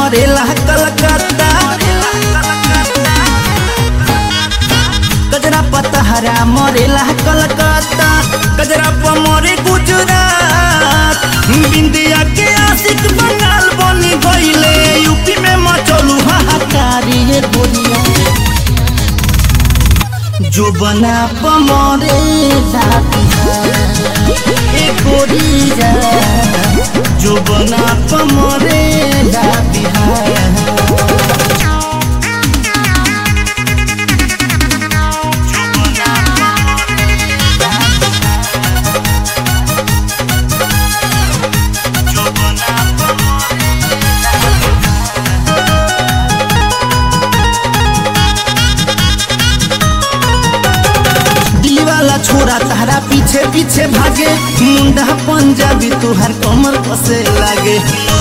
मरेला कलकत्ता कजरा पतहरा मरेला कलकत्ता कजरा प मरे गुजरात बिंदिया के आशिक बंगाल बनी गईले यूपी में मचलू हाहाकारी ये गोरिया जो बना प मरे ए गोरिया जो बना प मरे बिहार दिल्ली वाला छोरा तारा पीछे पीछे भागे मुंडा पंजाबी तुहार कमर कसे लागे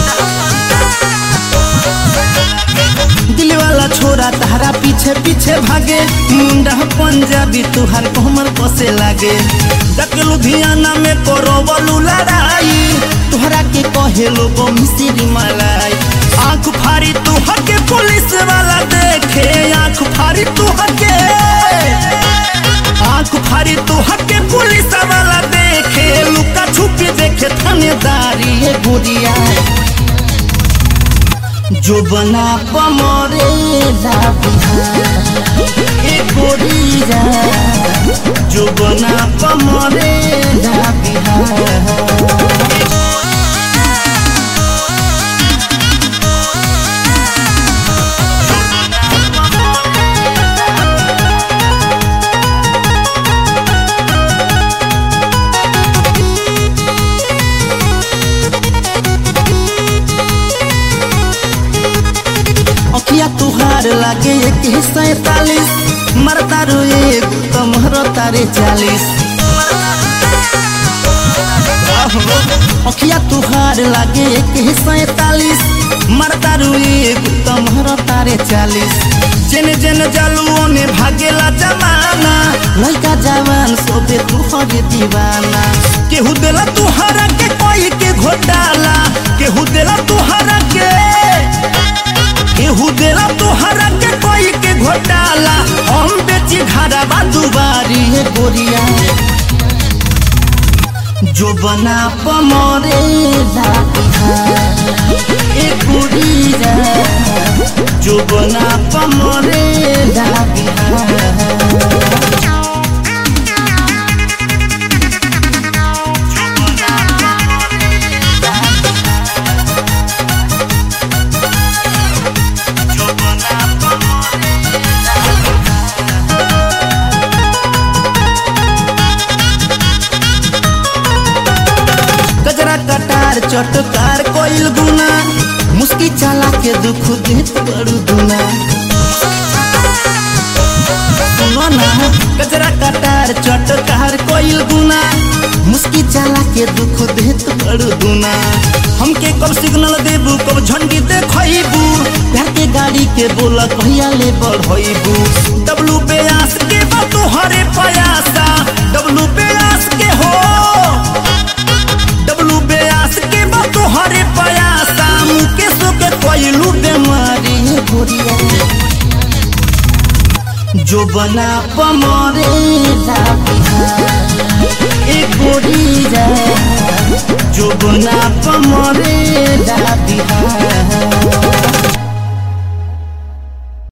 दिल्ली वाला छोरा तारा पीछे पीछे भागे मुंडा पंजाबी तुहार कमर कसे लागे डक लुधियाना में करो बलू लड़ाई तुहरा के कहे लोग मिसिरी मलाई आंख फाड़ी तुहर के पुलिस वाला देखे आंख फाड़ी तुहर के आंख फाड़ी तो हके पुलिस वाला देखे लुका छुपी देखे थानेदारी ये गुड़िया जो बना पमरे ए गोरिया जो बना पमरे बिहार अखिया तुहार लागे एक सैतालीस मरता रो एक तमहर तारे चालीस अखिया तुहार लागे एक सैतालीस मरता रो एक तमहर तारे चालीस जेने जेने जालू ने भागेला जमाना लड़का जवान सोबे तुहर दीवाना केहू देला तुहरा के कोई के घोटाला केहू देला तुहरा के केहू देला तोहरा के कोई के घोटाला हम बेची घरा बा दुबारी है गोरिया जो बना पमरे ए गोरिया जो बना पमरे बिहार गजरा कटार चटकार कोइल गुना मुस्की चाला के दुख देत बड़ू दुना सुनो ना गजरा कटार चटकार कोइल गुना मुस्की चाला के दुख देत बड़ू दुना हमके कब सिग्नल देबू कब झंडी देखइबू प्यार के गाड़ी के बोला कहिया ले बढ़इबू डब्लू बेयास के बा तोहरे पयासा डब्लू बेयास के हो डब्लू बेयास के बा तोहरे पयासा मुकेश के कोइलू बेमारी है गोरिया जो बना पमरे ए गोरिया जो बना पमरे बिहार